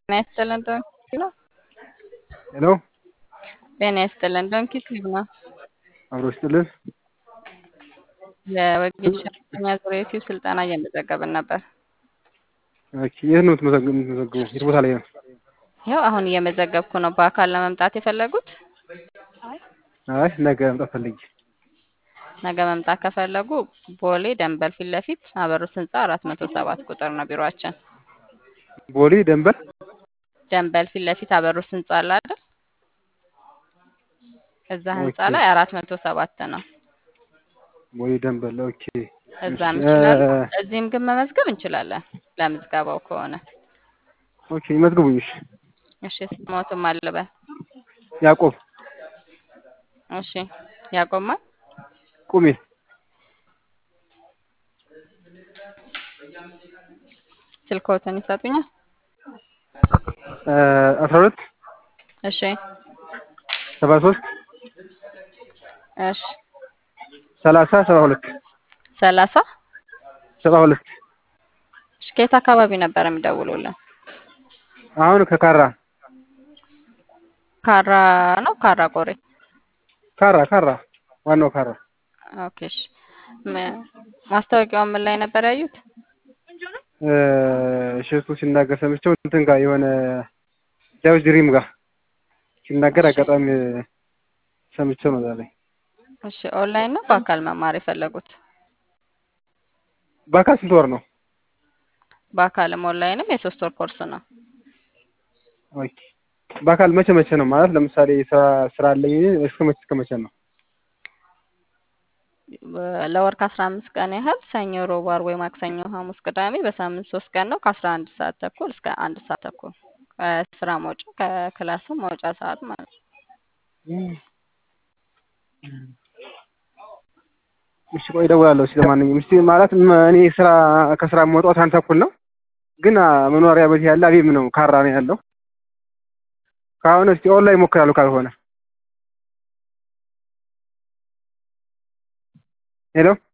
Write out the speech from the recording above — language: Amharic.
ጤና ይስጥልን ዶንኪ ነው። ሄሎ ጤና ይስጥልን ዶንኪ ቲዩብ ነው። አብሮ ይስጥልን። የወጌሻ ኛ ዙሪያ ዩቲዩብ ስልጠና እየመዘገብን ነበር። ኦኬ፣ የት ነው የምትመዘግ- የምትመዘግበው? የት ቦታ ላይ ነው? ይኸው አሁን እየመዘገብኩ ነው። በአካል ለመምጣት የፈለጉት አይ ነገ መምጣት ፈልጌ። ነገ መምጣት ከፈለጉ ቦሌ ደንበል ፊት ለፊት አበሩት ህንፃ አራት መቶ ሰባት ቁጥር ነው ቢሮአችን። ቦሌ ደንበል ደንበል ፊት ለፊት አበሩት ህንፃ አለ አይደል? እዛ ህንፃ ኦኬ። ላይ አራት መቶ ሰባት ነው። ቦሌ ደንበል። ኦኬ እዛም እሺ፣ ይችላሉ። እ- እዚህም ግን መመዝገብ እንችላለን ለምዝገባው ከሆነ። ኦኬ ይመዝግቡኝ። እሺ እሺ ስሞትም አለበ ያዕቆብ እሺ ያቆማል ቁሜ ስልክዎትን ይሰጡኛል? አስራ ሁለት እሺ ሰባ ሶስት እሺ ሰላሳ ሰባ ሁለት ሰላሳ ሰባ ሁለት እሺ ከየት አካባቢ ነበር የሚደውሉልን? አሁን ከካራ ካራ ነው ካራ ቆሬ? ካራ ካራ ዋናው ካራ ኦኬ እሺ ም- ማስታወቂያውን ምን ላይ ነበር ያዩት? እ፣ እሸቱ ሲናገር ሰምቼው እንትን ጋር የሆነ ዳዊት ድሪም ጋር ሲናገር እሺ አጋጣሚ ሰምቼው ነው ዛሬ። እሺ ኦንላይን ነው በአካል መማር የፈለጉት? በአካል ስንት ወር ነው? በአካልም ኦንላይንም የሶስት ወር ኮርስ ነው። ኦኬ በአካል መቼ መቼ ነው ማለት ለምሳሌ ስራ ስራ አለኝ እስከ መቼ እስከ መቼ ነው? በ- ለወር ከአስራ አምስት ቀን ያህል ሰኞ፣ ሮብ፣ ዓርብ ወይ ማክሰኞ፣ ሐሙስ፣ ቅዳሜ በሳምንት ሶስት ቀን ነው ከአስራ አንድ ሰዓት ተኩል እስከ አንድ ሰዓት ተኩል ከስራ መውጫ ከክላሱ መውጫ ሰዓት ማለት ነው። እሺ ቆይ እደውላለሁ። እስኪ ለማንኛውም እስኪ ማለት ም- እኔ ስራ ከስራ የምወጣው አንድ ተኩል ነው፣ ግን አ፣ መኖሪያ ቤት ያለ አቤም ነው ካራ ነው ያለው። ከአሁን እስኪ ኦንላይን እሞክራለሁ ካልሆነ ሄሎ